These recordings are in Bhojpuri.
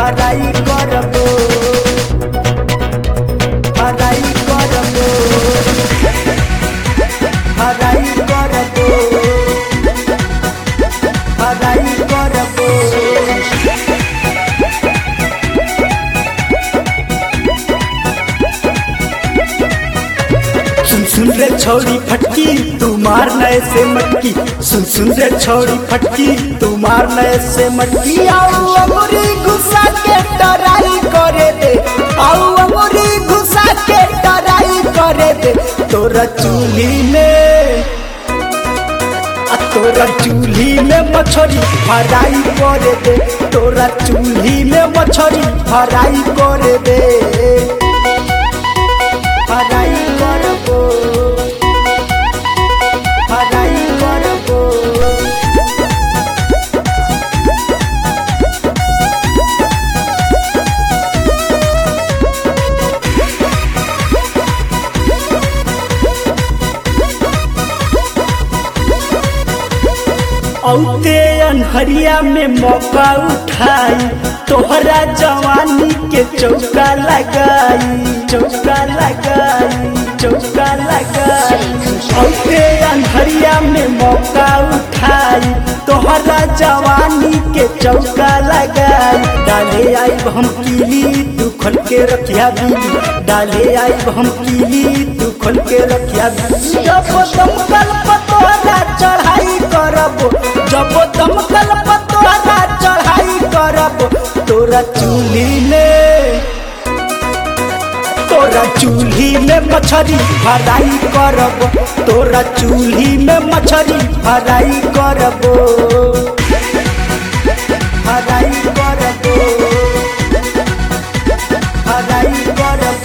हराई करबो हराई करबो हराई करबो हराई करबो सुन सुन रे छोड़ी फटकी तू मार नए से मटकी सुन सुन रे छोड़ी फटकी तू मार नए से मटकी आओ अमरी घुसा के टराई करे दे आओ अमरी घुसा के टराई करे दे तोरा चूल्ही में आ तोरा चूल्ही में मछरी फराई करे दे तोरा चूल्ही में मछरी फराई करे दे हराई करबो हराई करबो औते अनहरिया में मौका उठाई तोहरा जवानी के चौका लगाई चौका लगाई चौका लगाई औते अनहरिया में मौका उठाई तोहरा जवानी के चौका लगाई डाले आई हम कीली तू खोल के रखिया बीली डाले आई हम कीली तू खोल के रखिया बीली जब दमकल पतोरा चढ़ाई करबो जब दमकल पतोरा चढ़ाई करब तोरा चूल्ही में तोरा चूल्ही में मछरी फराई करब तोरा चूल्ही में मछरी फराई करब फराई करब फराई करब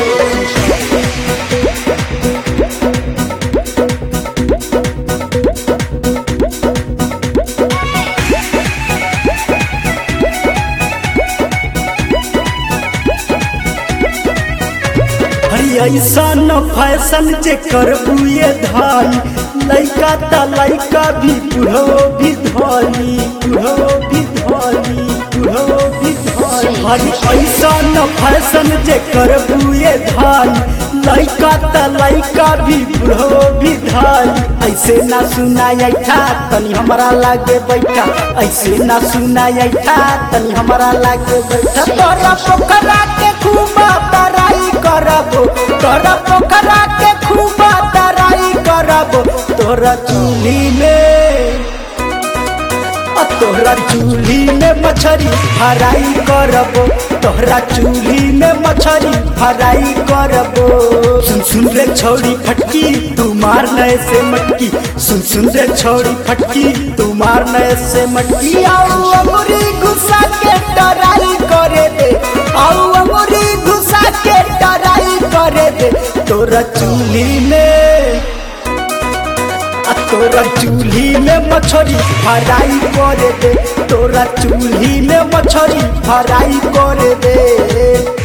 हरी ऐसन फैशन जे करबू ये धाई लइका त लइका भी बुढ़ो भी धोली बुढ़ो भी धोली बुढ़ो भी धोली हरी ऐसन फैशन जे करबू ये धाई लइका त लइका भी बुढ़ो भी धाई ऐसे ना सुनाई था तनी हमरा लागे बैठा ऐसे ना सुनाई था तनी हमरा लागे बैठा तोरा पोखरा के खूब तराई करबो तोरा पोखरा के खूब तराई करबो तोरा चूल्ही में आ तोहरा चूल्ही में मछरी फराई करबो तोहरा चूल्ही में मछरी फराई करबो सुन सुन रे छोड़ी फटकी तू मार नए से मटकी सुन सुन रे छोड़ी फटकी तू मार नए से मटकी आओ अमरी घुसा के टराई करे दे आओ अमरी घुसा के टराई करे दे तोरा चूल्ही में आ तोरा चूल्ही में मछरी फराई करे दे तोरा चूल्ही में मछरी फराई करे दे